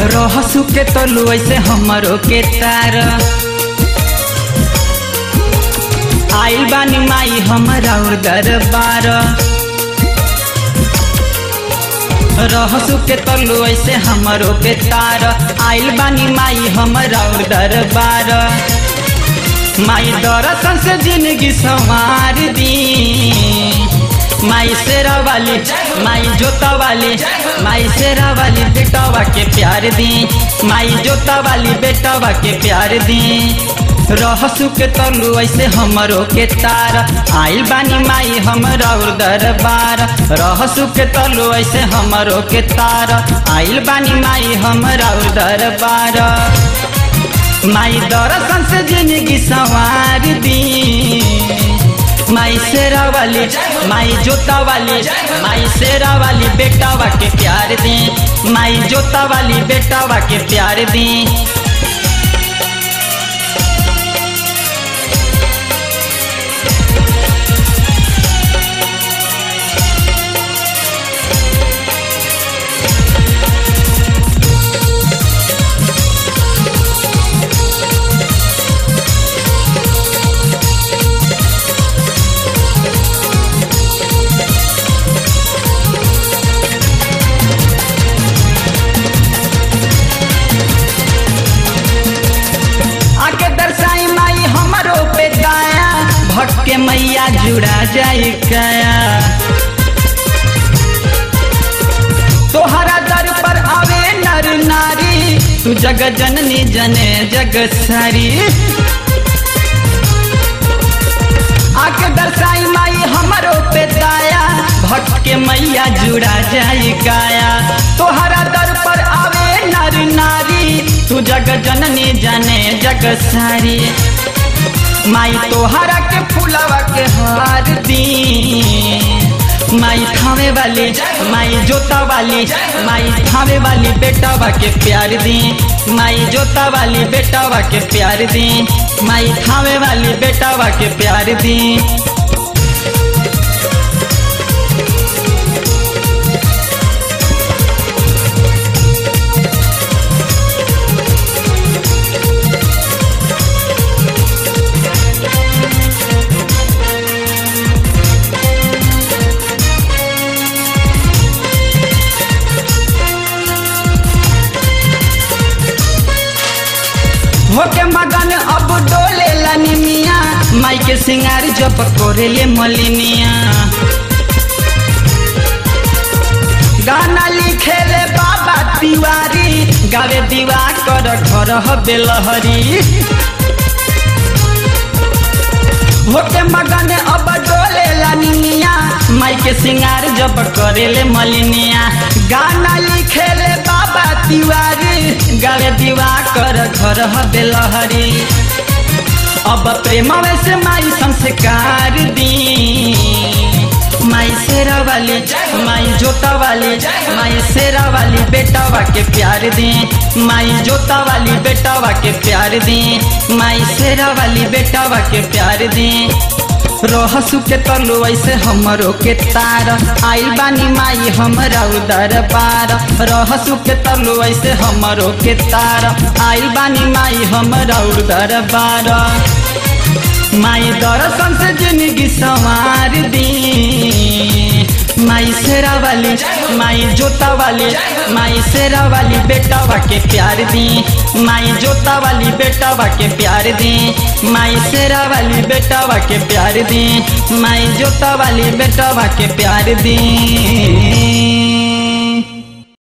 रहसु के तलु ऐसे हमरो के तार आइल बानी माई हमरा और दरबार रहसु के तलु ऐसे हमरो के तार आइल बानी माई हमरा और दरबार माई दरसन से जिंदगी संवार दी माई शेरा वाली माई जोता वाली माई शेरा वाली बेटावा के प्यार दी माई जोता वाली बेटावा के प्यार दी रहसु के तलु ऐसे हमरो के तार आइल बानी माई हमरा और दरबार रहसु के तलु ऐसे हमरो के तार आइल बानी माई हमरा और दरबार माई दरसन से जिंदगी संवार दी माई शेरा वाली माई जोता वाली माई शेरा वाली बेटावा के प्यार दी माई जोता वाली बेटावा के प्यार दी आके दर्शाई माई हमरो पे दाया भटके मैया जुड़ा जाई कया तोहरा दर पर आवे नर नारी तू जग जननी जने जग सारी आके दर्शाई माई हमरो पे दाया भटके मैया जुड़ा जाई काया तोहरा दर पर आवे नर नारी तू जग जननी जाने जग सारी माई तोहरा के फुलवा के हार दी माई थावे वाली माई जोता वाली माई थावे वाली बेटावा के प्यार दी माई जोता वाली बेटावा के प्यार दी माई थावे वाली बेटावा के प्यार दी होके मगन अब डोले लनिमिया माई के सिंगार जब कोरेले मलिनिया गाना लिखेले बाबा तिवारी गावे दीवा कर घर बेलहरी होके मगन अब डोले लनिमिया माई के सिंगार जब करेले मलिनिया गाना लिखेले बाबा तिवारी गावे दीवा कर घर बेलहरी अब प्रेम से माई संस्कार दी माई शेरा वाली माई जोता वाली माई शेरा वाली बेटावा के प्यार दी माई जोता वाली बेटावा के प्यार दी माई शेरा वाली बेटावा के प्यार दी रहसु के तलु ऐसे हमरो के तार आई बानी माई हमरा उदर पार रहसु के तलु ऐसे हमरो के तार आई बानी माई हमरा उदर पार माई दर्शन से जिंदगी संवार दी माई शेरा वाली माई जोता वाली माई शेरा वाली बेटावा के प्यार दी माई जोता वाली बेटावा के प्यार दी माई शेरा वाली बेटावा के प्यार दी माई जोता वाली बेटावा के प्यार दी